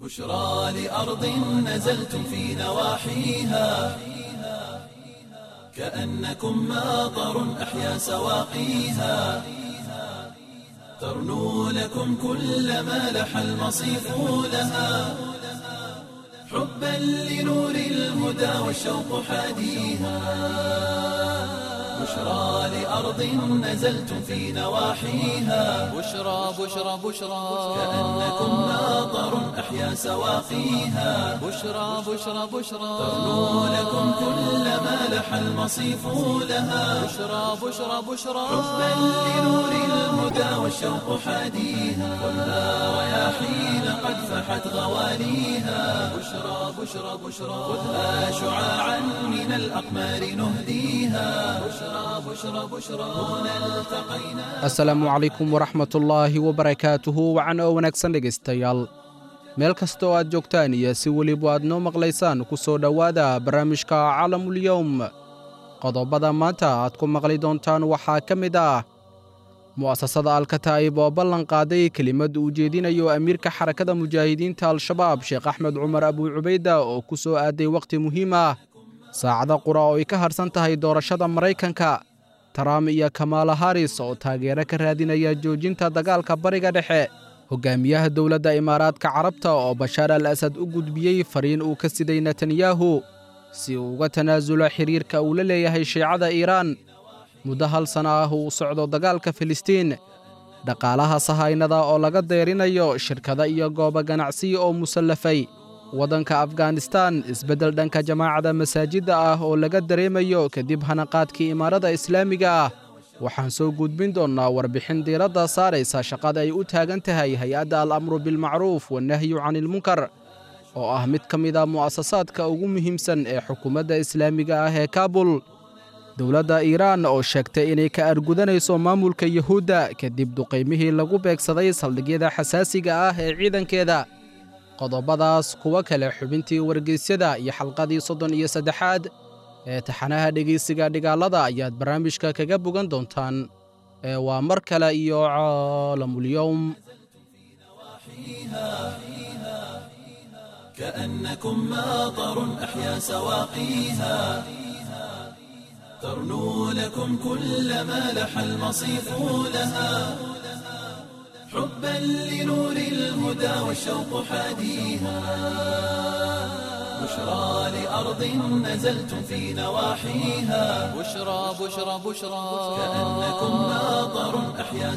بشرى لأرض نزلتم في نواحيها كأنكم ماطر أحيا سواقيها ترنو لكم كل ما لح المصيف لها حبا لنور الهدى والشوق حاديها بشرى لأرض نزلتم في نواحيها بشرى بشرى بشرى كأنكم ماطر أحيا سواقيها بشرى بشرى بشرى ترنو لكم كل ما لح المصيف لها بشرى بشرى بشرى حبا لنور الهدى والشوق حاديها والنار رياحين قد فحت غواليها بشرى بشرى بشرى خذها شعاعا من الأقمار نهديها بشرى بشرى بشرى هنا التقينا asalaamu calaykum waraxmatullaahi wabarakaatuhu wacan oo wanaagsan dhegaystayaal meel kasta oo aad joogtaan iyo si weliba aad noo maqlaysaan ku soo dhowaada barnaamijka calamulyowm qodobada maanta aad ku maqli doontaan waxaa ka mid ah mu'asasada alkataa'ib oo ballan qaaday kelimad uu jeedinayo amiirka xarakada mujaahidiinta al-shabaab sheekh axmed cumar abuu cubayda oo ku soo aaday wakhti muhiim ah saacada qura oo ay ka harsan tahay doorashada maraykanka taraam iyo kamaala haris oo taageero ka raadinaya joojinta dagaalka bariga dhexe hogaamiyaha dowladda imaaraadka carabta oo bashaar al asad u gudbiyey fariin uu ka siday netanyahu si uu uga tanaasulo xiriirka uu la leeyahay shiicada iiraan muddo hal sana ah uu socdo dagaalka filistiin dhaqaalaha sahaynada oo laga deyrinayo shirkada iyo goobo ganacsiya oo musallafay waddanka afghanistan isbeddel dhanka jamaacada masaajidda ah oo laga dareemayo kadib hanaqaadkii imaarada islaamiga ah waxaan soo gudbin doonnaa warbixin diiradda saaraysa shaqada ay u taagan tahay hay-adda al-amru bilmacruuf wannahyu canilmunkar oo ah mid ka mid a mu'asasaadka ugu muhiimsan ee xukuumadda islaamiga ah ee kaabul dowladda iiraan oo sheegtay inay ka argudanayso maamulka yuhuudda kadib duqaymihii lagu beegsaday saldhigyada xasaasiga ah ee ciidankeeda qodobadaas kuwo kale xubintii wargeysyada iyo xalqadii soddon iyo saddexaad ee taxanaha dhegaysiga dhigaalada ayaad barnaamijka kaga bogan doontaan ee waa mar kale iyo caalamulyowm كأنكم ماطر أحيا سواقيها ترنو لكم كل ما لح المصيف لها حبا لنور الهدى والشوق حاديها بشرى لأرض نزلتم في نواحيها بشرى بشرى بشرى كأنكم ماطر أحيا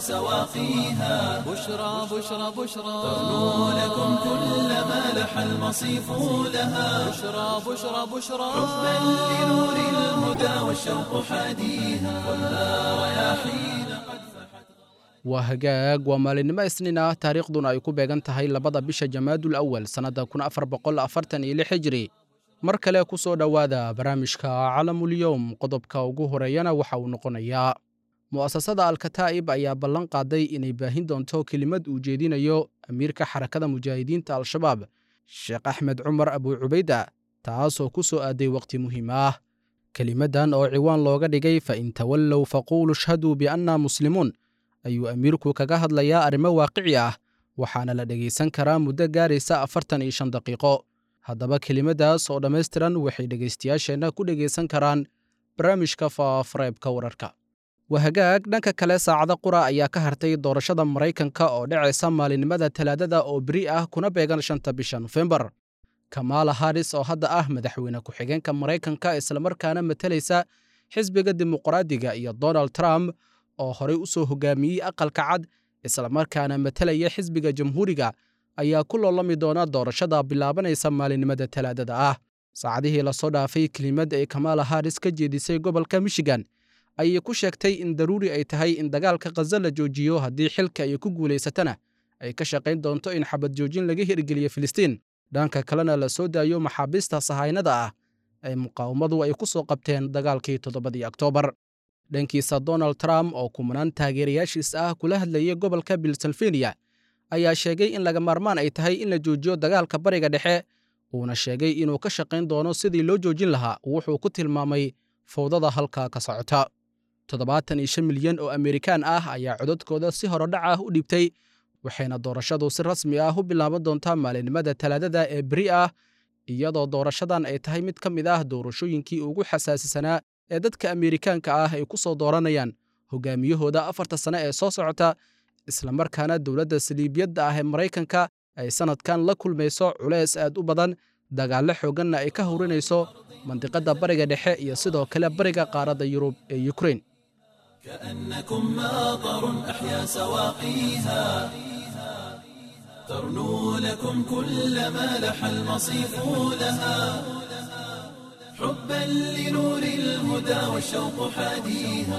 سواقيها بشرى بشرى بشرى ترنو لكم كل ما لح المصيف لها بشرى بشرى بشرى حبا لنور الهدى والشوق حاديها والنار رياحين قد فحت waa hagaag waa maalinimo isniin ah taariikhduna ay ku beegan tahay labada bisha jamaadul awal sannadda kun afar boqol afartan iyo lix hijri mar kale ku soo dhowaada barnaamijka calamulyowm qodobka ugu horeeyana waxa uu noqonayaa mu'asasada alkataa'ib ayaa ballan qaaday inay baahin doonto kelimad uu jeedinayo amiirka xarakada mujaahidiinta al-shabaab sheekh axmed cumar abuu cubayda taasoo ku soo aaday wakhti muhiim ah kelimaddan oo ciwaan looga dhigay fa in tawallow faquulu shhaduu bianna muslimuun ayuu amiirku kaga hadlayaa arrimo waaqici ah waxaana la dhegaysan karaa muddo gaaraysa afartan iyo shan daqiiqo haddaba kelimaddaas oo dhammaystiran waxay dhegaystayaasheenna ku dhegaysan karaan barnaamijka faafareebka wararka wahagaag dhanka kale saacada qura ayaa ka hartay doorashada maraykanka oo dhacaysa maalinimada talaadada oo beri ah kuna beegan shanta bisha nofembar kamaala haris oo hadda ah madaxweyne ku-xigeenka maraykanka islamarkaana matalaysa xisbiga dimuqraadiga iyo donald trump oo horey u soo hogaamiyey aqalka cad islamarkaana matalaya xisbiga jamhuuriga ayaa ku loolami doona doorashada bilaabanaysa maalinimada talaadada ah saacadihii lasoo dhaafay kelimad ay kamaala haris ka jeedisay gobolka michigan ayay ku sheegtay in daruuri ay tahay in dagaalka khaza la joojiyo haddii xilka ay ku guulaysatana ay ka shaqayn doonto in xabad joojin laga hirgeliyo filistiin dhanka kalena la soo daayo maxaabiista sahaynada ah ee muqaawamadu ay ku soo qabteen dagaalkii toddobadii oktoobar dhankiisa donald trump oo kumanaan taageerayaashiis ah kula hadlayay gobolka pennsylvania ayaa sheegay in laga maarmaan ay tahay in la joojiyo dagaalka bariga dhexe uuna sheegay inuu ka shaqayn doono sidii loo joojin lahaa wuxuu ku tilmaamay fowdada halkaa ka socota toddobaatan iyo shan milyan oo amerikaan ah ayaa codadkooda si horodhac ah u dhibtay waxayna doorashadu si rasmi ah u bilaaban doontaa maalinimada talaadada ee beri ah iyadoo doorashadan ay tahay mid ka mid ah doorashooyinkii ugu xasaasisanaa ee dadka ameerikaanka ah ay ku soo dooranayaan hogaamiyahooda afarta sane ee soo socota islamarkaana dowladda saliibiyadda ah ee maraykanka ay sannadkan la kulmayso culays aad u badan dagaallo xoogganna ay ka howrinayso mandiqadda bariga dhexe iyo sidoo kale bariga qaaradda yurub ee yukrain كأنكم ماطر أحيا سواقيها ترنو لكم كل ما لح المصيف لها حبا لنور الهدى والشوق حاديها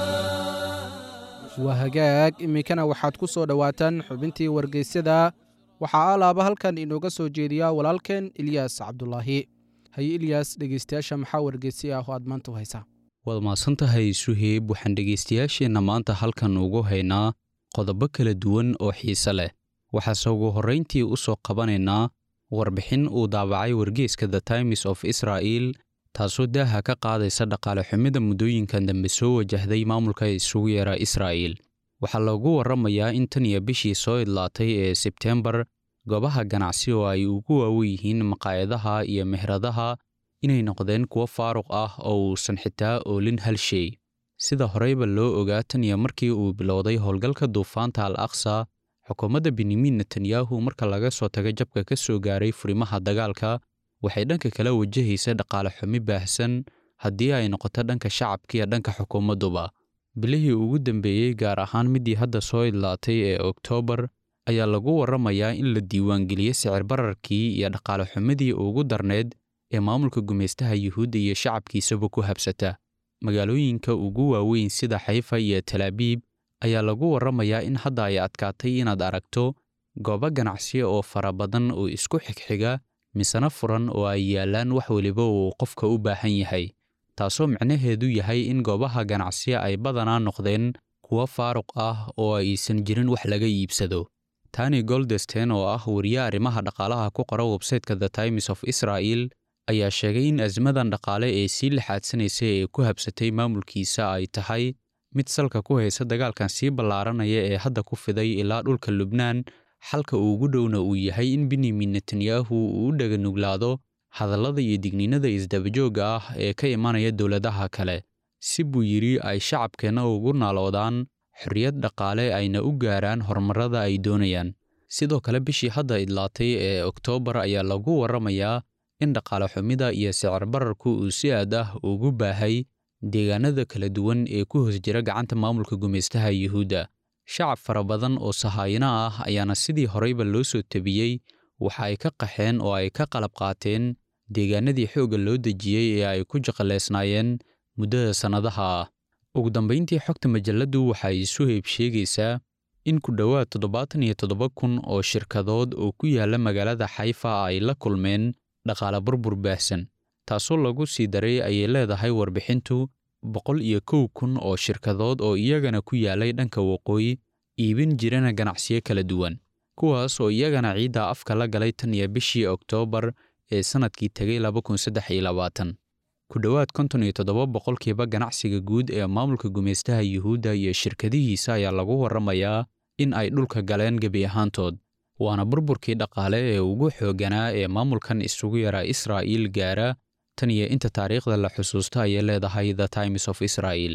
waa hagaag iminkana waxaad ku soo dhowaataan xubintii wargeysyada waxaa alaaba halkan inooga soo jeediyaa walaalkeen ilyaas cabdulaahi haye ilyaas dhegeystayaasha maxaa wargeysi ah oo aad maanta u haysaa waad mahadsantahay suheeb waxaan dhegaystayaasheenna maanta halkan ugu haynaa qodobo kala duwan oo xiise leh waxaase ugu horrayntii u soo qabanaynaa warbixin uu daabacay wargeeska the times of israa'il taasoo daaha ka qaadaysa dhaqaale xumida muddooyinkan dambe soo wajahday maamulka isugu yeera israa'iil waxaa loogu warramayaa in tan iyo bishii soo idlaatay ee sebteembar goobaha ganacsi oo ay ugu waawen yihiin maqaayadaha iyo mehradaha inay noqdeen kuwo faaruq ah oo uusan xitaa oolin hal shay sida horeyba loo ogaa tan iyo markii uu bilowday howlgalka duufaanta al aqsa xukuumadda benyamin netanyahu marka laga soo taga jabka ka soo gaaray furimaha dagaalka waxay dhanka kala wajahaysa dhaqaale xumi baahsan haddii ay noqoto dhanka shacabka iyo dhanka xukuumadduba bilihii ugu dambeeyey gaar ahaan middii hadda soo idlaatay ee oktoobar ayaa lagu warramayaa in la diiwaangeliyey sicir bararkii iyo dhaqaale xumidii ugu darneed ee maamulka gumaystaha yuhuudda iyo shacabkiisaba ku habsata magaalooyinka ugu waaweyn sida xayfa iyo talaabiib ayaa lagu warramayaa in hadda ay adkaatay inaad aragto goobo ganacsi oo fara badan oo isku xigxiga misena furan oo ay yaallaan wax weliba uu qofka u baahan yahay taasoo micnaheedu yahay in goobaha ganacsi ay badanaa noqdeen kuwo faaruq ah oo aysan jirin wax laga iibsado tani goldesten oo ah wariye arrimaha dhaqaalaha ku qora websayteka the times of israa'il ayaa sheegay in asmadan dhaqaale ee sii lixaadsanaysa ee ku habsatay maamulkiisa ay tahay mid salka ku haysa dagaalkan sii ballaaranaya ee hadda ku fiday ilaa dhulka lubnaan xalka ugu dhowna uu yahay in benyamin netanyahu uu u dhaganuglaado hadallada iyo digniinada isdabajoogga ah ee ka imanaya dowladaha kale si buu yidhi ay shacabkeenna ugu naaloodaan xorriyad dhaqaale ayna u gaaraan horumarrada ay doonayaan sidoo kale bishii hadda idlaatay ee oktoobar ayaa lagu warramayaa in dhaqaale xumida iyo sicir bararku uu si aad ah ugu baahay deegaanada kala duwan ee ku hoos jira gacanta maamulka gumaystaha yuhuudda shacab fara badan oo sahaayino ah ayaana sidii horeyba loo soo tabiyey waxa ay ka qaxeen oo ay ka qalab qaateen deegaanadii xoogga loo dejiyey ee ay ku jaqaleysnaayeen muddada sannadaha ah ugu dambayntii xogta majalladdu waxa ay isu heeb sheegaysaa in ku dhowaad toddobaatan iyo toddoba kun oo shirkadood oo ku yaalla magaalada xayfa ay la kulmeen dhaqaale burbur baahsan taasoo lagu sii daray ayay leedahay warbixintu boqol iyo kow kun oo shirkadood oo iyagana ku yaalay dhanka waqooyi iibin jirana ganacsiyo kala duwan kuwaas oo iyagana ciidda afka la galay tan iyo bishii oktoobar ee sannadkii tegay laba kun saddex iyo labaatan ku dhowaad konton iyo toddoba boqolkiiba ganacsiga guud ee maamulka gumaystaha yuhuudda iyo shirkadihiisa ayaa lagu warramayaa in ay dhulka galeen gebi ahaantood waana burburkii dhaqaale ee ugu xoogganaa ee maamulkan isugu yaraa israa'iil gaara tan iyo inta taariikhda la xusuusto ayay leedahay the times of israa'il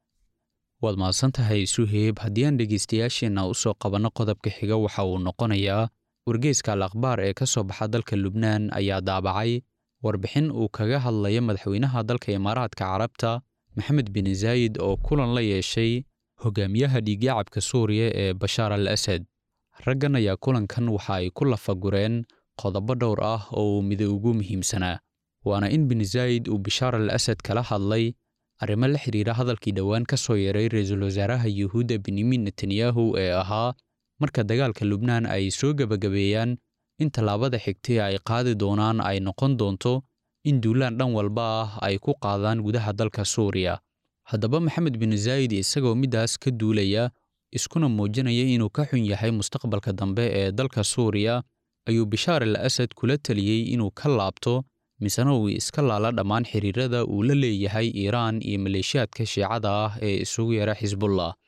waad mahadsantahay suheeb haddii aan dhegaystayaasheenna u soo qabanno qodobka xiga waxa uu noqonayaa wargeyska al akhbaar ee ka soo baxa dalka lubnaan ayaa daabacay warbixin uu kaga hadlaya madaxweynaha dalka imaaraadka carabta maxamed bin zaayid oo kulan la yeeshay hogaamiyaha dhiigyacabka suuriya ee bashaar al asad raggan ayaa kulankan waxa ay ku lafagureen qodobo dhowr ah oo uu mida ugu muhiimsanaa waana in bin zaayid uu bishaar al asad kala hadlay arrimo la xidhiira hadalkii dhowaan ka soo yeeray ra-iisul wasaaraha yuhuudda benyamin netanyahu ee ahaa marka dagaalka lubnaan ay soo gebagabeeyaan in tallaabada xigtay ay qaadi doonaan ay noqon doonto in duulaan dhan walba ah ay ku qaadaan gudaha dalka suuriya haddaba maxamed bin zaayid isagoo middaas ka duulaya iskuna muujinaya inuu ka xun yahay mustaqbalka dambe ee dalka suuriya ayuu bishaar al asad kula taliyey inuu ka laabto misena uu iska laala dhammaan xiriirada uu la leeyahay iiraan iyo maleeshiyaadka shiicada ah ee isugu yara xisbullah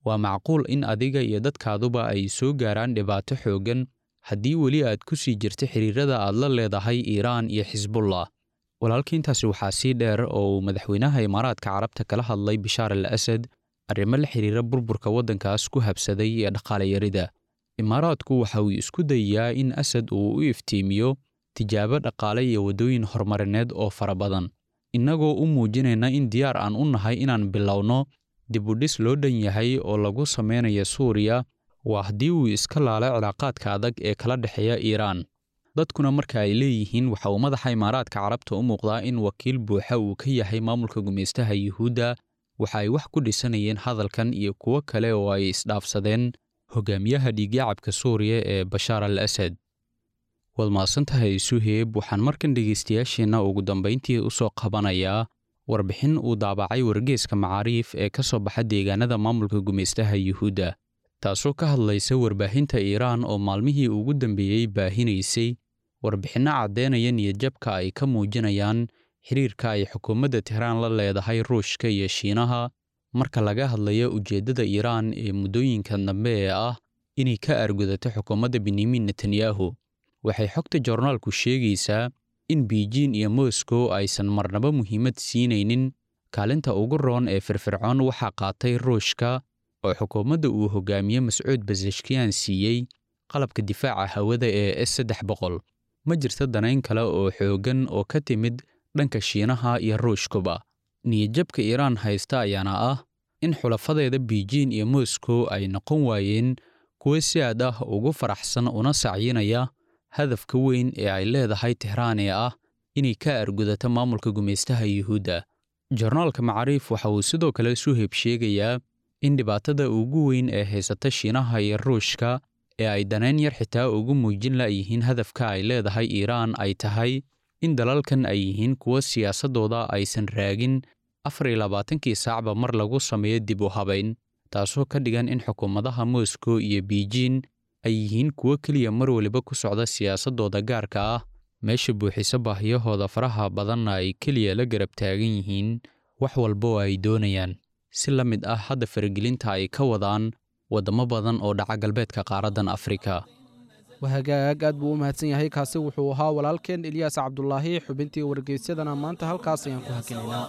waa macquul in adiga iyo dadkaaduba ay soo gaaraan dhibaato xooggan haddii weli aad ku sii jirta xiriirada aad la leedahay iiraan iyo xisbullah walaalka intaasi waxaa sii dheer oo uu madaxweynaha imaaraadka carabta kala hadlay bishaar al asad arrimo la xiriira burburka waddankaas ku habsaday ee dhaqaale yarida imaaraadku waxa uu isku dayayaa in asad uu u iftiimiyo tijaabo dhaqaale iyo waddooyin horumarineed oo fara badan innagoo u muujinayna in diyaar aan u nahay inaan bilowno dibudhis loo dhan yahay oo lagu samaynayo suuriya waa haddii uu iska laalo cilaaqaadka adag ee kala dhexeeya iiraan dadkuna marka ay leeyihiin waxa uu madaxa imaaraadka carabta u muuqdaa in wakiil buuxa uu ka yahay maamulka gumaystaha yuhuudda waxa ay wax ku dhisanayeen hadalkan iyo kuwo kale oo ay isdhaafsadeen hogaamiyaha dhiigyacabka suuriya ee bashaar al asad waad mahadsantahay suheeb waxaan markan dhegaystayaasheenna ugu dambayntii u soo qabanayaa warbixin uu daabacay wargeeska macaariif ee ka soo baxa deegaanada maamulka gumaystaha yuhuudda taasoo ka hadlaysa warbaahinta iiraan oo maalmihii ugu dambeeyey baahinaysay warbixinno caddeynaya niyadjabka ay ka muujinayaan xiriirka ay xukuumadda tehraan la leedahay ruushka iyo shiinaha marka laga hadlayo ujeeddada iiraan ee muddooyinka dambe ee ah inay ka argudato xukuumadda benyamin netanyahu waxay xogta joornaalku sheegaysaa in beijing iyo moscow aysan marnaba muhiimad siinaynin kaalinta ugu roon ee firfircoon waxaa qaatay ruushka oo xukuumadda uu hogaamiye mascuud basashkiyan siiyey qalabka difaaca hawada ee s saddex boqol ma jirto danayn kale oo xooggan oo ka timid dhanka shiinaha iyo ruushkuba niyadjabka iiraan haysta ayaana ah in xulafadeeda beijing iyo moscow ay noqon waayeen kuwo si aad ah ugu faraxsan una sacyinaya hadafka weyn ee ay leedahay tehraan ee ah inay ka argudato maamulka gumaystaha yuhuudda jornaalka macaariif waxa uu sidoo kale suheb sheegayaa in dhibaatada ugu weyn ee haysata shiinaha iyo ruushka ee ay danayn yar xitaa ugu muujin la'yihiin hadafka ay leedahay iiraan ay tahay in dalalkan ay yihiin kuwo siyaasaddooda aysan raagin afar iyo labaatankii saacba mar lagu sameeyo dib u habayn taasoo ka dhigan in xukuumadaha moscow iyo beijing ay yihiin kuwo keliya mar waliba ku socda siyaasaddooda gaarka ah meesha buuxiso baahiyahooda faraha badanna ay keliya la garab taagan yihiin wax walba oo ay doonayaan si la mid ah hadda faragelinta ay ka wadaan waddamo badan oo dhaca galbeedka qaaraddan afrika wahagaag aad buu u mahadsan yahay kaasi wuxuu ahaa walaalkeen ilyaas cabdulaahi xubintii wargeysyadana maanta halkaas ayaan ku hakinaynaa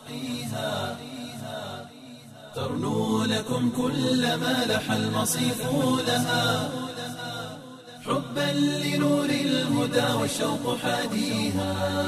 ترنو لكم كل ما لح المصيف لها حبا لنور الهدى والشوق حاديها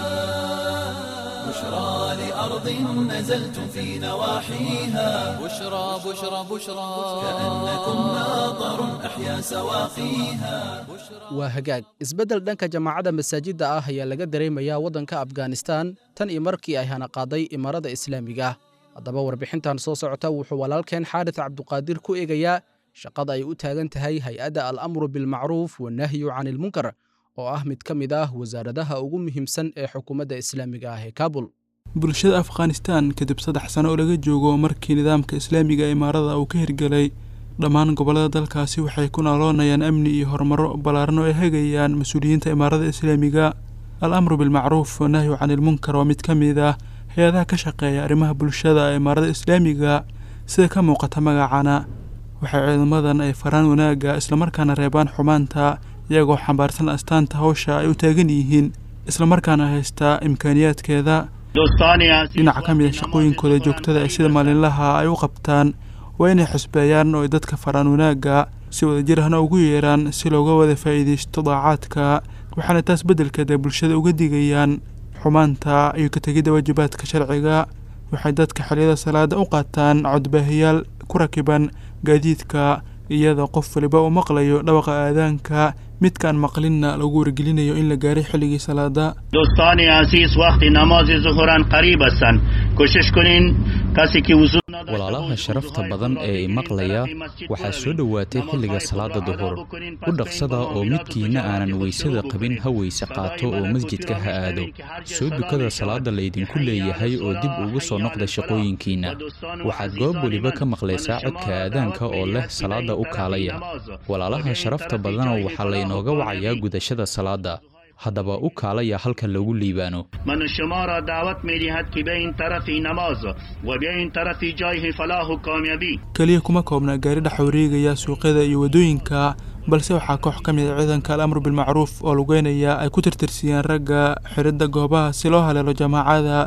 بشرى لأرض نزلتم في نواحيها بشرى بشرى بشرى كأنكم ماطر أحيا سواقيها waa hagaag isbeddel dhanka jamaacadda masaajidda ah ayaa laga dareemayaa waddanka afghanistan tan iyo markii ay hana qaaday imaarada islaamiga ah haddaba warbixintan soo socota wuxuu walaalkeen xaadis cabduqaadir ku eegayaa shaqada ay u taagan tahay hay-adda al-amru bilmacruuf wanahyu can ilmunkar oo ah mid ka mid ah wasaaradaha ugu muhiimsan ee xukuumadda islaamiga ah ee kaabul bulshada afghanistan kadib saddex sano oo laga joogo markii nidaamka islaamiga imaarada uu ka hirgelay dhammaan gobollada dalkaasi waxay ku naaloonayaan amni iyo horumaro ballaaran oo ay hagayaan mas-uuliyiinta imaarada islaamiga al amru bilmacruuf wanahyu can ilmunkar waa mid ka mid ah hay-adaha ka shaqeeya arrimaha bulshada ee imaarada islaamiga sida ka muuqata magacana waxay ciidamadan ay faraan wanaagga islamarkaana reebaan xumaanta iyagoo xambaarsan astaanta hawsha ay u taagan yihiin islamarkaana haystaa imkaaniyaadkeeda dhinaca ka mid a shaqooyinkooda joogtada ee sida maalinlaha ay u qabtaan waa inay xusbeeyaan oo ay dadka faraan wanaagga si wadajir ahna ugu yeeraan si looga wada faa'iidaysto daacaadka waxaana taas beddelkeeda bulshada uga digayaan xumaanta iyo ka tegidda waajibaadka sharciga waxay dadka xilliyada salaada u qaataan codbaahiyaal ku rakiban gaadiidka iyadoo qof waliba uu maqlayo dhawaqa aadaanka midkaan maqlinna lagu wargelinayo in la gaaray xilligii salaada دوستان عزیز وقت نماز ظهران قریب هستند کوشش کنین کسی که وضو walaalaha sharafta badan ee i maqlaya waxaa soo dhowaatay xilliga salaada duhur u dhaqsada oo midkiinna aanan weysada qabin ha weyse qaato oo masjidka ha aado soo dukada salaada laydinku leeyahay oo dib ugu soo noqda shaqooyinkiinna waxaad goob weliba ka maqlaysaa codka aadaanka oo leh salaada u kaalaya walaalaha sharafta badanoo waxaa laynooga wacayaa gudashada salaada haddaba u kaalaya halka lagu liibaano من شما را دعوت می دهد که به این طرفی نماز و به این طرفی جای فلاح و کامیابی keliya kuma koobna gaari dhex wareegaya suuqyada iyo waddooyinka balse waxaa koox ka mid a ciidanka al-amru bilmacruuf oo lugeynaya ay ku tirtirsiyeen ragga xiridda goobaha si loo haleelo jamaacada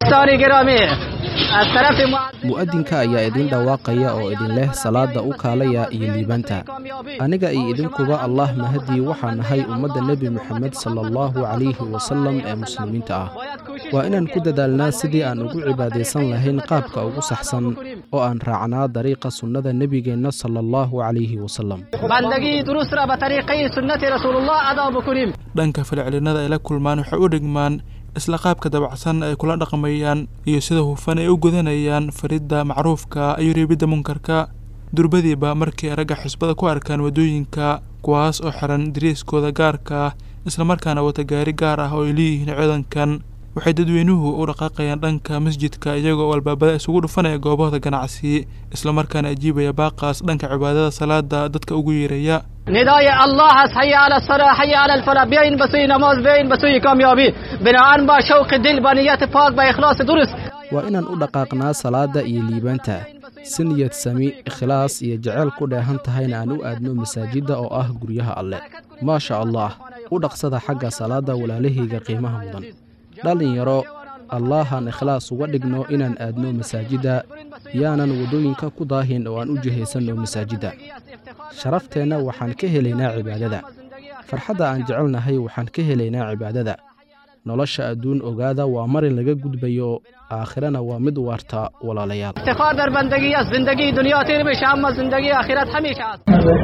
mu'adinka ayaa idin dhawaaqaya oo idin leh salaada u kaalaya iyo liibaanta aniga iyo idinkuba allah mahadii waxaa nahay ummadda nebi moxamed sala allahu calayhi wasalam ee muslimiinta ah waa inaan ku dadaalnaa sidii aan ugu cibaadaysan lahayn qaabka ugu saxsan oo aan raacnaa dariiqa sunnada nebigeenna sala allahu calayhi wasalam dhanka falcelinada ay la kulmaan waxay u dhigmaan isla qaabka dabacsan ay kula dhaqmayaan iyo sida hufan ay u gudanayaan faridda macruufka iyo reebidda munkarka durbadiiba markii ay ragga xisbada ku arkaan waddooyinka kuwaas oo xiran dariiskooda gaarka islamarkaana wata gaari gaar ah oo ay leeyihiin ciidankan waxay dadweynuhu u dhaqaaqayaan dhanka masjidka iyagoo albaabada isugu dhufanaya goobahooda ganacsi islamarkaana ajiibaya baaqaas dhanka cibaadada salaada dadka ugu yeeraya ندای الله هست حی علی الصلاح حی علی الفلاح بیاین به سوی نماز بیاین به سوی کامیابی بناهن با شوق دل با نیت پاک با اخلاص درست waa inaan u dhaqaaqnaa salaadda iyo liibaanta si niyad sami ikhlaas iyo jaceyl ku dheehan tahayna aan u aadno masaajidda oo ah guryaha alle maasha allah u dhaqsada xagga salaadda walaalahayga qiimaha mudan dhallinyaro allahan ikhlaas uga dhigno inaan aadno masaajidda yaanan waddooyinka ku daahin oo aan u jihaysanno masaajidda sharafteenna waxaan ka helaynaa cibaadada farxadda aan jecelnahay waxaan ka helaynaa cibaadada nolosha adduun ogaada waa marin laga gudbayo aakhirana waa mid waarta walaalayaal افتخار در بندگی است زندگی دنیا تیر بشه اما زندگی آخرت همیشه است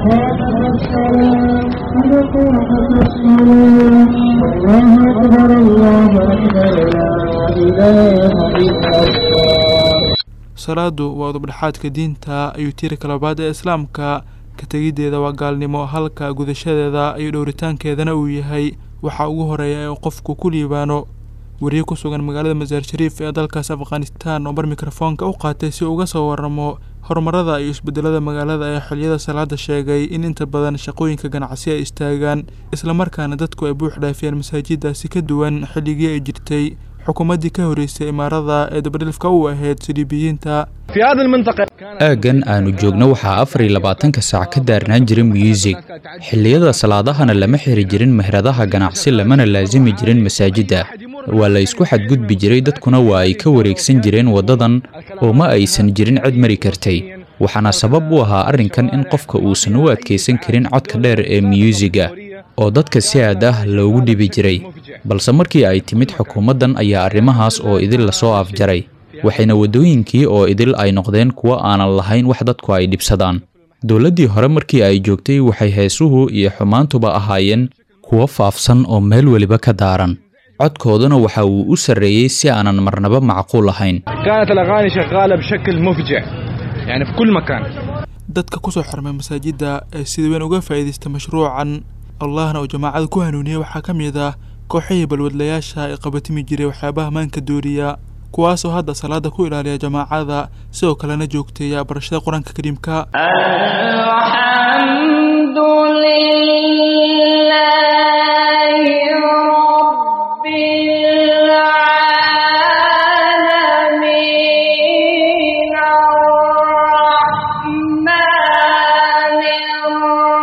salaadu waa udubdhexaadka diinta iyo tiirka labaad ee islaamka ka tegiddeeda waa gaalnimo halka gudashadeeda iyo dhowritaankeedana uu yahay waxaa ugu horeeya ee qofku ku liibaano wariye ku sugan magaalada masaar shariif ee dalkaas afghanistan oo bar mikrofoonka u qaatay si uga soo waramo horumarada iyo isbedelada magaalada ee xiliyada salaada sheegay in inta badan shaqooyinka ganacsi ay istaagaan islamarkaana dadku ay buux dhaafiyaan masaajiddaasi ka duwan xilligii ay jirtay xukuumaddii ka horreysay imaarada ee dabadhilfka u ahayd siliibiyiinta aaggan aanu joogno waxaa afar iyo labaatanka saac ka daarnaan jiray muusig xilliyada salaadahana lama xiri jirin meheradaha ganacsi lamana laasimi jirin masaajidda waa la isku xadgudbi jiray dadkuna waa ay ka wareegsan jireen waddadan oo ma aysan jirin cid mari kartay waxaana sabab u ahaa arrinkan in qofka uusan u adkaysan karin codka dheer ee miyuusiga oo dadka si aad ah loogu dhibi jiray balse markii ay timid xukuumaddan ayaa arrimahaas oo idil lasoo afjaray waxayna waddooyinkii oo idil ay noqdeen kuwo aanan lahayn wax dadku ay dhibsadaan dowladdii hore markii ay joogtay waxay heesuhu iyo xumaantuba ahaayeen kuwo faafsan oo meel weliba ka daaran codkooduna waxa uu u sarreeyey si aanan marnaba macquul ahayn كانت الأغاني شغالة بشكل مفجع يعني في كل مكان dadka kusoo xirmay masaajidda ee sida weyn uga faa'iidaysta mashruucan allahna uu jamaacada ku hanuuniyey waxaa ka mid ah kooxihii balwadlayaasha ee qabatimi jiray waxyaabaha maanka dooriya kuwaasoo hadda salaada ku ilaaliya jamaacada sidoo kalena joogteeya barashada qur-aanka kariimka الحمد لله رب العالمين الرحمن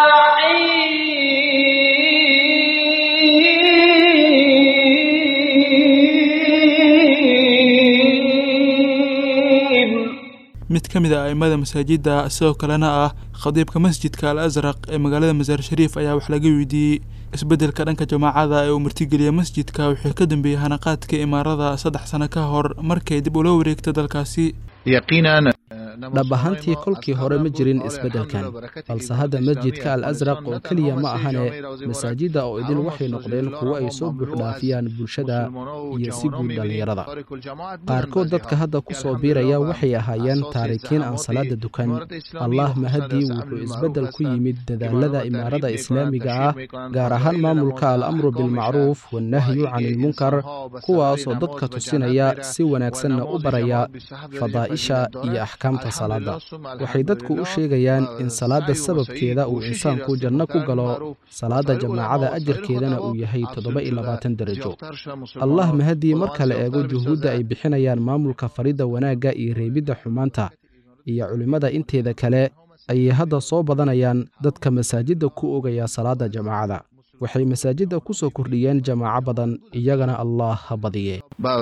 الرحيم mid ka mid a a'immada masaajidda sidoo kalena ah khadiibka masjidka al asraq ee magaalada masaar shariif ayaa wax laga weydiiyey isbeddelka dhanka jamaacada ee uu martigeliyey masjidka wixii ka dambeeyey hanaqaadka imaarada saddex sano ka hor markay dib ula wareegta dalkaasi dhab ahaantii kolkii hore ma jirin isbeddelkan balse hadda masjidka al asraq oo keliya ma ahane masaajidda oo idil waxay noqdeen kuwo ay soo buuxdhaafiyaan bulshada iyo si guud dhallinyarada qaarkood dadka hadda ku soo biiraya waxay ahaayeen taarikiin aan salaada dukan allah mahadii wuxuu isbeddel ku yimid dadaalada imaarada islaamiga ah gaar ahaan maamulka al amru bilmacruuf wannahyu can ilmunkar kuwaasoo dadka tusinaya si wanaagsanna u baraya fadaa'isha iyo axkaamta salaadda waxay dadku u sheegayaan in salaadda sababkeeda uu insaanku janno ku galo salaadda jamaacada ajarkeedana uu yahay toddoba iyo labaatan derajo allah mahadii marka la eego juhuudda ay bixinayaan maamulka faridda wanaagga iyo reebidda xumaanta iyo culimmada inteeda kale ayay hadda soo badanayaan dadka masaajidda ku ogaya salaadda jamaacada waxay masaajidda ku soo kordhiyeen jamaaco badan iyagana allah ha badiye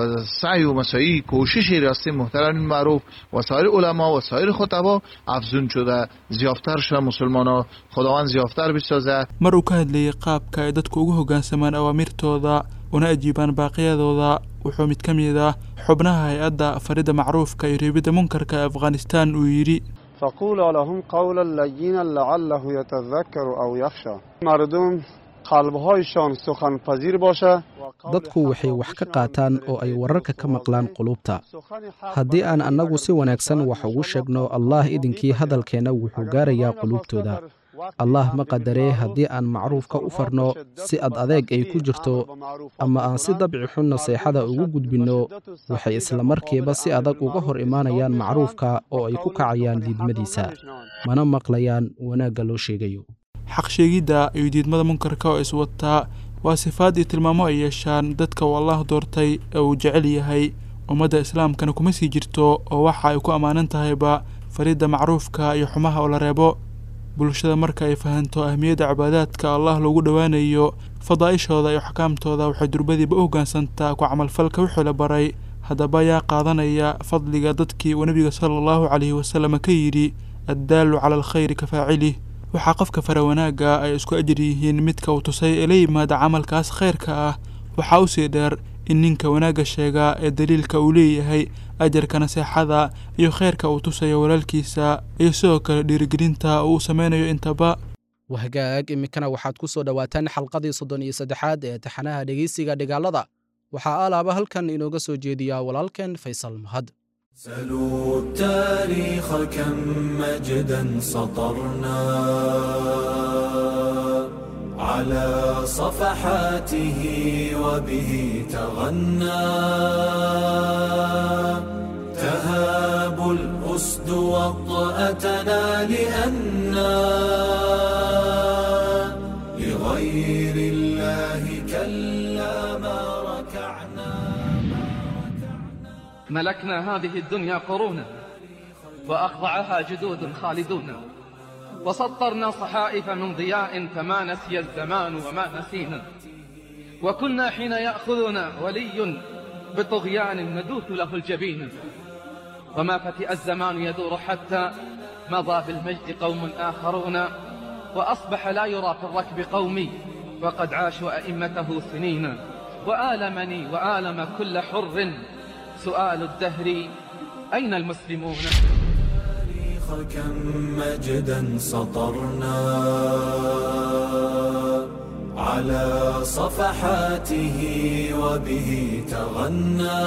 سعی و مساعی کوششی راستی محترم معروف و سایر علما و سایر خطبا افزون شده زیافتر شده مسلمان ها خداوند زیافتر بسازه mar uu ka hadlayey qaabka ay dadku ugu hoggaansamaan awaamirtooda una ajiibaan baaqiyadooda wuxuu mid ka mid ah xubnaha hay-adda faridda macruufka iyo reebidda munkarka ee afghanistan uu yidhi فقولا لهم قولا لینا لعله یتذکر او یخشى مردم قلبهایشان سخن پذیر باشه dadku waxay wax ka qaataan oo ay wararka ka maqlaan qulubta haddii aan annagu si wanaagsan wax ugu sheegno allah idinkii hadalkeenna wuxuu gaarayaa qulubtooda allah ma qadaree haddii aan macruufka u farno si ad adeeg ay ku jirto ama aan si dabci xun naseexada ugu gudbinno waxay islamarkiiba si adag uga hor imaanayaan macruufka oo ay ku kacayaan diidmadiisa mana maqlayaan wanaagga loo sheegayo xaq sheegidda iyo diidmada munkarka oo iswataa waa sifaad iyo tilmaamo ay yeeshaan dadka uu allah doortay ee uu jecel yahay ummadda islaamkana kuma sii jirto oo waxa ay ku ammaanan tahayba faridda macruufka iyo xumaha oo la reebo bulshada marka ay fahanto ahmiyadda cibaadaadka allah loogu dhowaanayo fadaa'ishooda iyo axkaamtooda waxay durbadiiba u hoggaansantaa ku camalfalka wixii la baray haddaba ayaa qaadanaya fadliga dadkii uu nebiga sala allahu calayhi wasallam ka yidhi addaallu cala alkhayri ka faacilih waxaa qofka fara wanaagga ay isku ajir yihiin midka uu tusay ee la yimaada camalkaas khayrka ah waxaa usii dheer in ninka wanaagga sheegaa ee daliilka uu leeyahay ajarka naseexada iyo khayrka uu tusayo walaalkiisa iyo sidoo kale dhiirigelinta uu u sameynayo intaba wahagaag iminkana waxaad ku soo dhowaataan xalqadii soddon iyo saddexaad ee taxanaha dhegeysiga dhigaalada waxaa alaaba halkan inooga soo jeediyaa walaalkeen faysal mahad سلوا التاريخ كم مجدا سطرنا على صفحاته وبه تغنى تهاب الأسد وطأتنا لأنا لغير الله كلا ما ركعنا ملكنا هذه الدنيا قرونا وأخضعها جدود خالدون وسطرنا صحائف من ضياء فما نسي الزمان وما نسينا وكنا حين يأخذنا ولي بطغيان ندوث له الجبين وما فتئ الزمان يدور حتى مضى بالمجد قوم آخرون وأصبح لا يرى في الركب قومي وقد عاشوا أئمته سنين وآلمني وآلم كل حر سؤال الدهر أين المسلمون التاريخ كم مجدا سطرنا على صفحاته وبه تغنى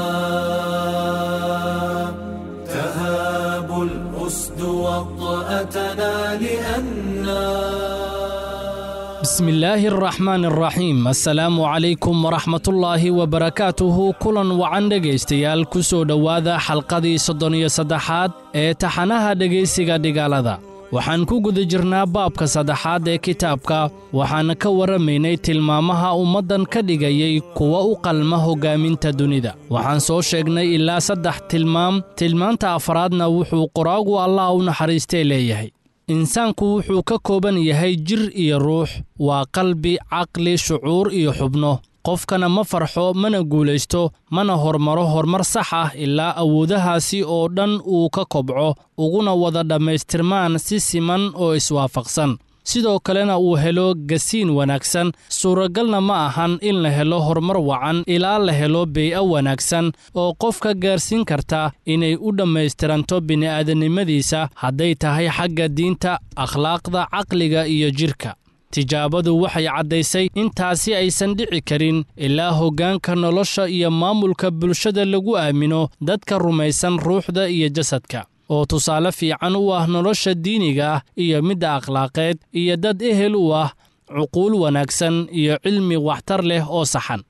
تهاب الأسد وطأتنا لأننا بسم الله الرحمن الرحيم السلام عليكم ورحمة الله وبركاته كلا وعن dhegaystayaal ku soo dhowaada xalqadii soddon iyo saddexaad ee taxanaha dhegaysiga dhigaalada waxaan ku guda jirnaa baabka saddexaad ee kitaabka waxaana ka warramaynay tilmaamaha ummaddan ka dhigayay kuwa u qalma hoggaaminta dunida waxaan soo sheegnay ilaa saddex tilmaam tilmaanta afraadna wuxuu qoraagu allah u naxariistay leeyahay insaanku wuxuu ka kooban yahay jir iyo ruux waa qalbi caqli shucuur iyo xubno qofkana ma farxo mana guulaysto mana hormaro horumar sax ah ilaa awoodahaasi oo dhan uu ka kobco uguna wada dhammaystirmaan si siman oo iswaafaqsan sidoo kalena uu helo gasiin wanaagsan suuragalna ma ahan in la helo horumar wacan ilaa la helo bey'a wanaagsan oo qofka gaarsiin karta inay u dhammaystiranto bini'aadanimadiisa hadday tahay xagga diinta akhlaaqda caqliga iyo jidhka tijaabadu waxay caddaysay intaasi aysan dhici karin ilaa hoggaanka nolosha iyo maamulka bulshada lagu aamino dadka rumaysan ruuxda iyo jasadka oo tusaale fiican u ah nolosha diiniga ah iyo midda akhlaaqeed iyo dad ehel u ah cuquul wanaagsan iyo cilmi waxtar leh oo saxan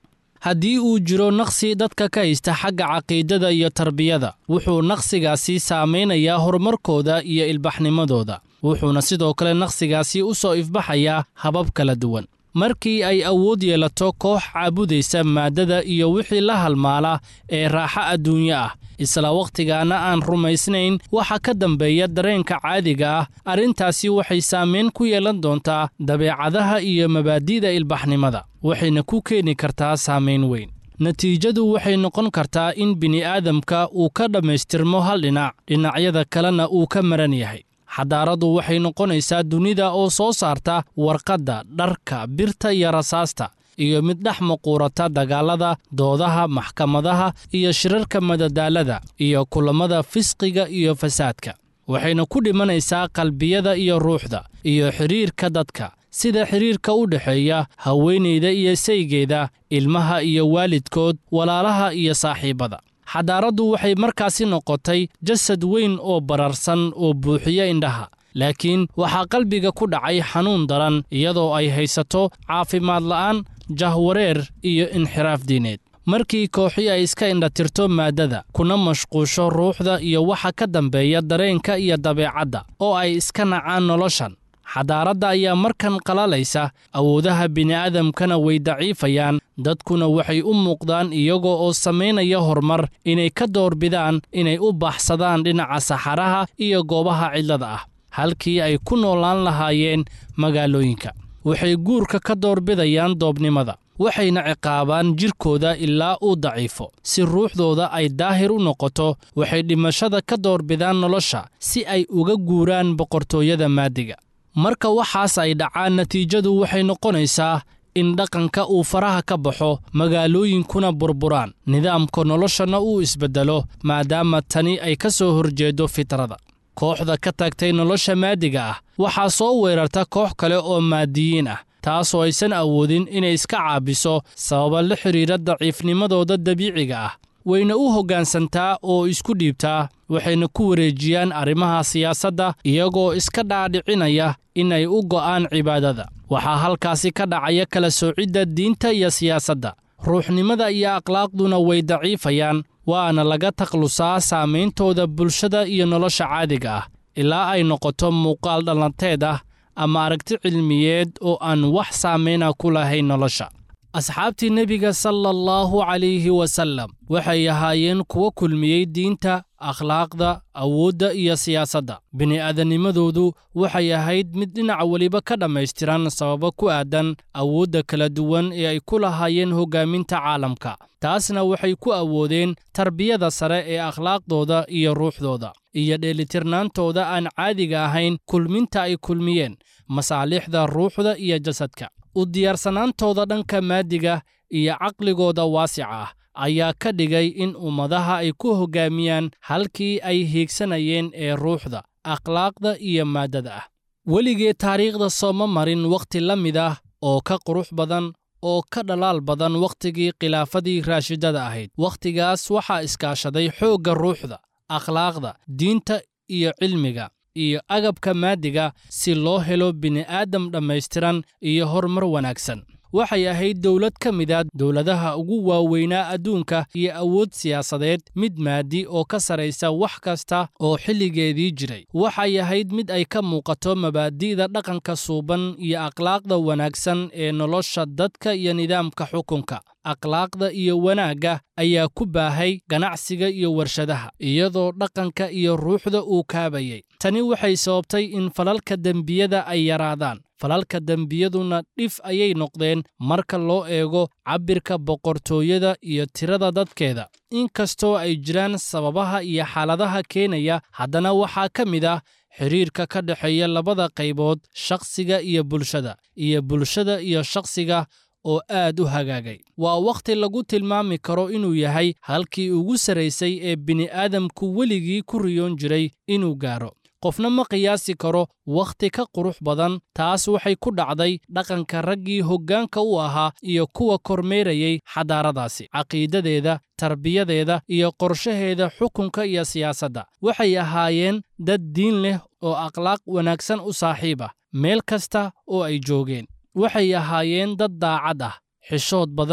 haddii uu jiro naqsi dadka ka haysta xagga caqiidada iyo tarbiyada wuxuu naqsigaasi saamaynayaa horumarkooda iyo ilbaxnimadooda wuxuuna sidoo kale naqsigaasi u soo ifbaxayaa habab kala duwan markii ay awood yeelato koox caabudaysa maaddada iyo wixii la halmaala ee raaxo adduunyo ah isla wakhtigaana aan rumaysnayn waxa ka dambeeya dareenka caadiga ah arrintaasi waxay saamayn ku yeelan doontaa dabeecadaha iyo mabaadi'da ilbaxnimada waxayna ku keeni kartaa saamayn weyn natiijadu waxay noqon kartaa in bini'aadamka uu ka dhammaystirmo hal dhinac dhinacyada kalena uu ka maran yahay xadaaradu waxay noqonaysaa dunida oo soo saarta warqadda dharka birta iyo rasaasta iyo mid dhex maquurata dagaallada doodaha maxkamadaha iyo shirarka madadaalada iyo kulammada fisqiga iyo fasaadka waxayna ku dhimanaysaa qalbiyada iyo ruuxda iyo xidhiirka dadka sida xidhiirka u dhexeeya haweenayda iyo saygeeda ilmaha iyo waalidkood walaalaha iyo saaxiibbada xadaaraddu waxay markaasi noqotay jasad weyn oo bararsan oo buuxiya indhaha laakiin waxaa qalbiga ku dhacay xanuun daran iyadoo ay haysato caafimaad la'aan jahwareer iyo inxiraaf diineed markii kooxii ay iska indhatirto maaddada kuna mashquusho ruuxda iyo waxa ka dambeeya dareenka iyo dabeecadda oo ay iska nacaan noloshan xadaaradda ayaa markan qalalaysa awoodaha bini'aadamkana way daciifayaan dadkuna waxay u muuqdaan iyagoo oo samaynaya horumar inay ka doorbidaan inay u baxsadaan dhinaca saxaraha iyo goobaha cidlada ah halkii ay ku noolaan lahaayeen magaalooyinka waxay guurka ka doorbidayaan doobnimada waxayna ciqaabaan jidhkooda ilaa uu daciifo si ruuxdooda ay daahir u noqoto waxay dhimashada ka doorbidaan nolosha si ay uga guuraan boqortooyada maadiga marka waxaas ay dhacaan natiijadu waxay noqonaysaa in dhaqanka uu faraha ka baxo magaalooyinkuna burburaan nidaamka noloshana uu isbeddelo maadaama tani ay ka soo horjeedo fitrada kooxda ka tagtay nolosha maadiga ah waxaa soo weerarta koox kale oo maadiyiin ah taasoo aysan awoodin inay iska caabiso sababa la xidhiira daciifnimadooda dabiiciga ah wayna u hoggaansantaa oo isku dhiibtaa waxayna ku wareejiyaan arrimaha siyaasadda iyagoo iska dhaadhicinaya inay u go'aan cibaadada waxaa halkaasi ka dhacaya kala soocidda diinta iyo siyaasadda ruuxnimada iyo akhlaaqduna way daciifayaan waana laga taklusaa saameyntooda bulshada iyo nolosha caadiga ah ilaa ay noqoto muuqaal dhallanteed ah ama aragti cilmiyeed oo aan wax saameyna ku lahayn nolosha asxaabtii nebiga sala allahu calayhi wasallam waxay ahaayeen kuwa kulmiyey diinta akhlaaqda awoodda iyo siyaasadda bini'aadanimadoodu waxay ahayd mid dhinac weliba ka dhammaystiran sababo ku aadan awoodda kala duwan ee ay ku lahaayeen hoggaaminta caalamka taasna waxay ku awoodeen tarbiyada sare ee akhlaaqdooda iyo ruuxdooda iyo dheelitirnaantooda aan caadiga ahayn kulminta ay kulmiyeen masaalixda ruuxda iyo jasadka u diyaarsanaantooda dhanka maadiga iyo caqligooda waasica ah ayaa ka dhigay in ummadaha ay ku hoggaamiyaan halkii ay hiigsanayeen ee ruuxda akhlaaqda iyo maaddada ah weligee taariikhda sooma marin wakhti la mid ah oo ka qurux badan oo ka dhalaal badan wakhtigii khilaafadii raashidada ahayd wakhtigaas waxaa iskaashaday xoogga ruuxda akhlaaqda diinta iyo cilmiga iyo agabka maadiga si loo helo bini'aadam dhammaystiran iyo horumar wanaagsan waxay ahayd dowlad ka mid a dowladaha ugu waaweynaa adduunka iyo awood siyaasadeed mid maadi oo ka saraysa wax kasta oo xilligeedii jiray waxay ahayd mid ay ka muuqato mabaadi'da dhaqanka suuban iyo akhlaaqda wanaagsan ee nolosha dadka iyo nidaamka xukunka akhlaaqda iyo wanaagga ayaa ku baahay ganacsiga iyo warshadaha iyadoo dhaqanka iyo ruuxda uu kaabayay tani waxay sababtay in falalka dembiyada ay yaraadaan falalka dembiyaduna dhif ayay noqdeen marka loo eego cabbirka boqortooyada iyo tirada dadkeeda inkastoo ay jiraan sababaha iyo xaaladaha keenaya haddana waxaa ka mid ah xidhiirka ka dhexeeya labada qaybood shakhsiga iyo bulshada iyo bulshada iyo shakhsiga oo aad u hagaagay waa wakhti lagu tilmaami karo inuu yahay halkii ugu sarraysay ee bini'aadamku weligii ku riyoon jiray inuu gaaro qofna ma qiyaasi karo wakhti ka qurux badan taas waxay ku dhacday dhaqanka raggii hoggaanka u ahaa iyo kuwa kormeerayay xadaaradaasi caqiidadeeda tarbiyadeeda iyo qorshaheeda xukunka iyo siyaasadda waxay ahaayeen dad diin leh oo akhlaaq wanaagsan u saaxiib ah meel kasta oo ay joogeen waxay ahaayeen dad daacad ah xishood badan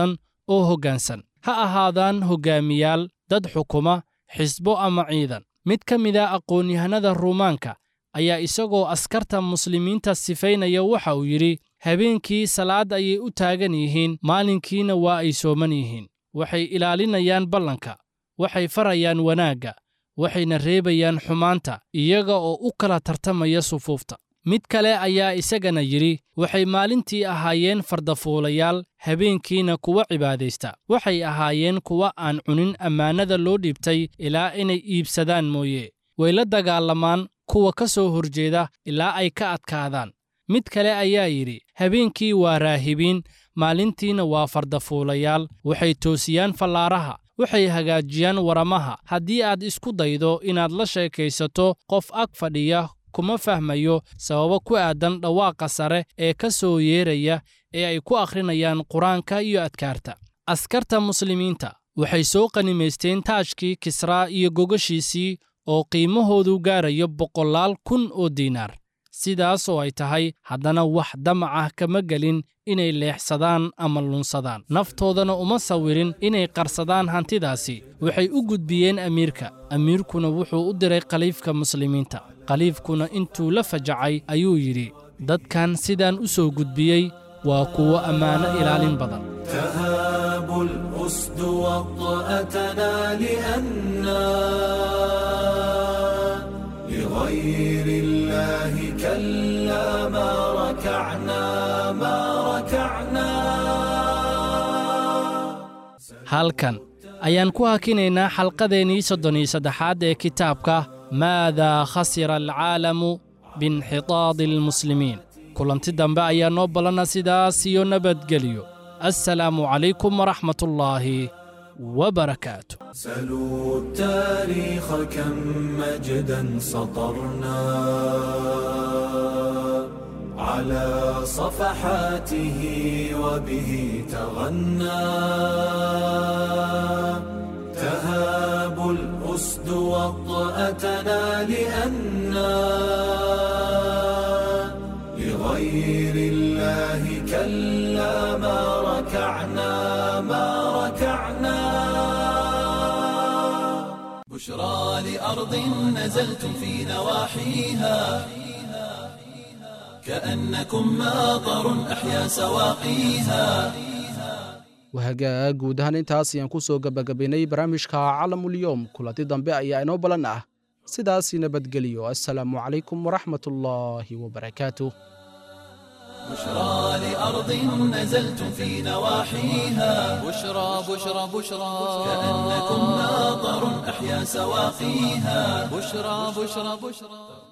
oo hoggaansan ha ahaadaan hoggaamiyaal dad xukuma xisbo ama ciidan mid ka mida aqoon-yahanada ruumaanka ayaa isagoo askarta muslimiinta sifaynaya waxa uu yidhi habeenkii salaad ayay u taagan yihiin maalinkiina waa ay sooman yihiin waxay ilaalinayaan ballanka waxay farayaan wanaagga waxayna reebayaan xumaanta iyaga oo u kala tartamaya sufuufta mid kale ayaa isagana yidhi waxay maalintii ahaayeen fardafuulayaal habeenkiina kuwa cibaadaysta waxay ahaayeen kuwa aan cunin ammaanada loo dhiibtay ilaa inay iibsadaan mooye way la dagaalamaan kuwa ka soo horjeeda ilaa ay ka adkaadaan mid kale ayaa yidhi habeenkii waa raahibiin maalintiina waa fardafuulayaal waxay toosiyaan fallaaraha waxay hagaajiyaan waramaha haddii aad isku daydo inaad la sheekaysato qof ag fadhiya kuma fahmayo sababo ku aadan dhawaaqa sare ee ka soo yeeraya ee ay ku akhrinayaan qur-aanka iyo adkaarta askarta muslimiinta waxay soo qanimaysteen taajkii kisraa iyo gogashiisii oo qiimahoodu gaarayo boqolaal kun oo diinaar sidaas oo ay tahay haddana wax damac ah kama gelin inay leexsadaan ama lunsadaan naftoodana uma sawirin inay qarsadaan hantidaasi waxay u gudbiyeen amiirka amiirkuna wuxuu u diray khaliifka muslimiinta khaliifkuna intuu la fajacay ayuu yidhi dadkan sidaan u soo gudbiyey waa kuwo ammaano ilaalin badan تهاب الأسد وطأتنا لأنا لغير الله كلا ما ركعنا ما ركعنا halkan ayaan ku hakinaynaa xalqadeennii soddon iyo saddexaad ee kitaabka maadaa khasira alcaalamu biinxitaadi almuslimiin kulanti dambe ayaa noo ballanna sidaas iyo nabadgelyo assalaamu calaykum waraxmat ullaahi وبركاته سلوا التاريخ كم مجدا سطرنا على صفحاته وبه تغنى تهاب الأسد وطأتنا لأنا لغير الله كلا ما ركعنا ما ركعنا بشرى لأرض نزلتم في نواحيها كأنكم ماطر أحيا سواقيها wahagaag guud ahaan intaas ayaan ku soo gebagabaynay barnaamijka calamulyoom kulanti dambe ayaa inoo balan ah sidaasi nabadgeliyo assalaamu calaykum waraxmat ullaahi wabarakaatuh بشرى لأرض نزلتم في نواحيها بشرى بشرى بشرى كأنكم ماطر أحيا سواقيها بشرى بشرى بشرى